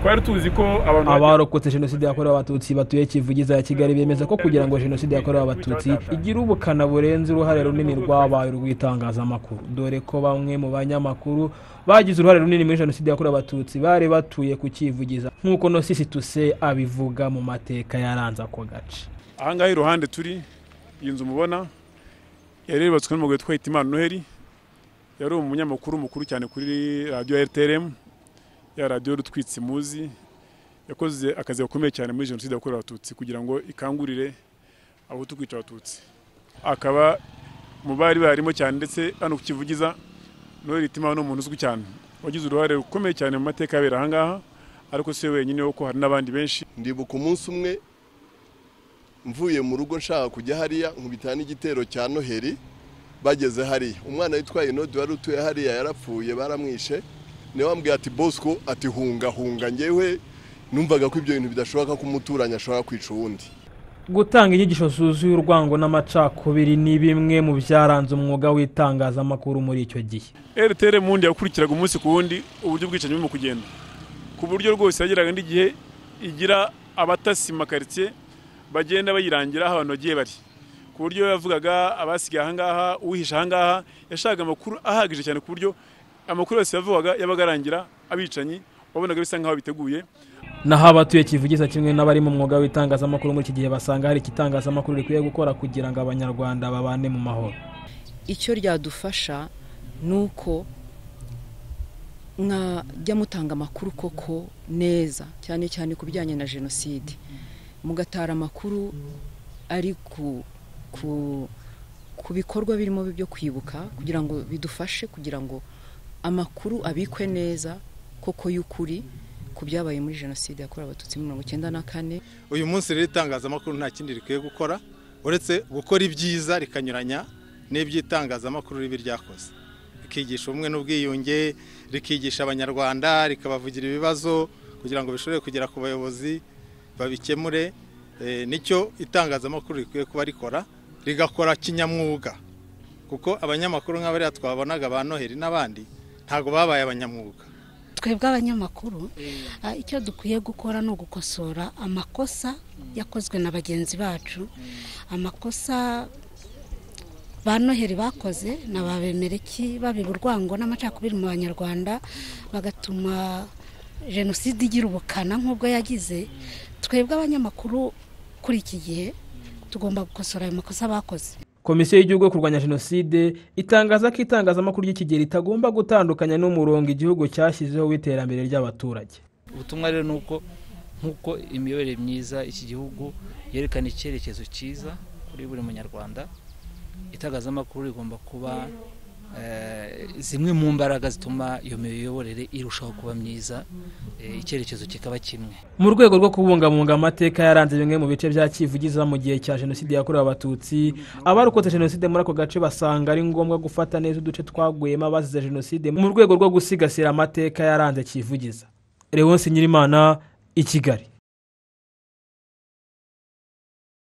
twari tuzi ko abantu abarokotse jenoside yakorewe abatutsi batuye kivugiza ya kigali bemeza ko kugira ngo jenoside yakorewe abatutsi igira ubukana burenze uruhare runini rwabaye urw'itangazamakuru dore ko bamwe mu banyamakuru bagize uruhare runini muri jenoside yakorewe abatutsi bari batuye ku kivugiza nk'uko nosisi tuse abivuga mu mateka yaranze ako gace aha ngaha iruhande turi iyi nzu mubona yari yubatswe n'umugore twahita imana noheli yari umunyamakuru mukuru cyane kuri radiyo rtrm ya radiyo rutwitse muzi yakoze akazi gakomeye cyane muri jenoside yakorewe abatutsi kugira ngo ikangurire abahutu kwica abatutsi akaba mu bari barimo cyane ndetse hano ku kivugiza noheli itima ni umuntu uzwi cyane wagize uruhare rukomeye cyane mu mateka yabera aha ngaha ariko si we wenyine kuko hari n'abandi benshi ndibuka umunsi umwe mvuye mu rugo nshaka kujya hariya nkubita n'igitero cya noheli bageze hariya umwana witwaye inodi wari utuye hariya yarapfuye baramwishe niwe wambwiye ati bosco ati hunga hunga ngewe numvaga ko ibyo bintu bidashoboka ko umuturanyi ashobora kwica uwundi gutanga inyigisho zuzuye urwango n'amacakubiri ni bimwe mu byaranze umwuga w'itangazamakuru muri icyo gihe rtr mundi yakurikiraga umunsi ku wundi uburyo ubwicanyi burimo kugenda ku buryo rwose yageraga n'igihe igira abatasi makaritsiye bagenda bayirangira aho abantu bagiye bari ku buryo yavugaga abasigaye ahangaha uwihishe ahangaha yashakaga amakuru ahagije cyane ku buryo amakuru yose yavugaga yabaga arangira abicanyi wabonaga bisa nk'aho biteguye naho abatuye kivugiza kimwe n'abari mu mwuga w'itangazamakuru muri iki gihe basanga hari igitangazamakuru rikwiye gukora kugira ngo abanyarwanda babane mu mahoro icyo ryadufasha ni uko mwajya mutanga amakuru koko neza cyane cyane ku bijyanye na jenoside mugatara amakuru ari ku bikorwa birimo byo kwibuka kugira ngo bidufashe kugira ngo amakuru abikwe neza koko y'ukuri ku byabaye muri jenoside yakorewe abatutsi mirongo icyenda na kane uyu munsi rero itangazamakuru nta kindi rikwiye gukora uretse gukora ibyiza rikanyuranya n'iby'itangazamakuru ribi ryakoze rikigisha ubumwe n'ubwiyunge rikigisha abanyarwanda rikabavugira ibibazo kugira ngo bishobore kugera ku bayobozi babikemure nicyo itangazamakuru rikwiye kuba rikora rigakora kinyamwuga kuko abanyamakuru nk'abariya twabonaga ba noheli n'abandi ntabwo babaye abanyamwuga twebwe abanyamakuru icyo dukwiye gukora ni ugukosora amakosa yakozwe na bagenzi bacu amakosa ba noheli bakoze na ba bemereki babiba urwango n'amacakubiri mu banyarwanda bagatuma jenoside igira ubukana nk'ubwo yagize twebwe abanyamakuru kuri iki gihe tugomba gukosora ayo makosa bakoze komisiyo y'igihugu yo kurwanya jenoside itangaza ko itangazamakuru ry'ikigero itagomba gutandukanya n'umurongo igihugu cyashyizeho w'iterambere ry'abaturage ubutumwa rero ni uko nk'uko imiyoborere myiza iki gihugu yerekana icyerekezo cyiza kuri buri munyarwanda itangazamakuru rigomba kuba zimwe mu mbaraga zituma iyo miyoborere irushaho kuba myiza icyerekezo kikaba kimwe mu rwego rwo kubungabunga amateka yaranze bimwe mu bice bya kivugiza mu gihe cya jenoside yakorewe abatutsi abarokotse jenoside muri ako gace basanga ari ngombwa gufata neza uduce twaguyemo abazize jenoside mu rwego rwo gusigasira amateka yaranze kivugiza rewonsi nyirimana i kigali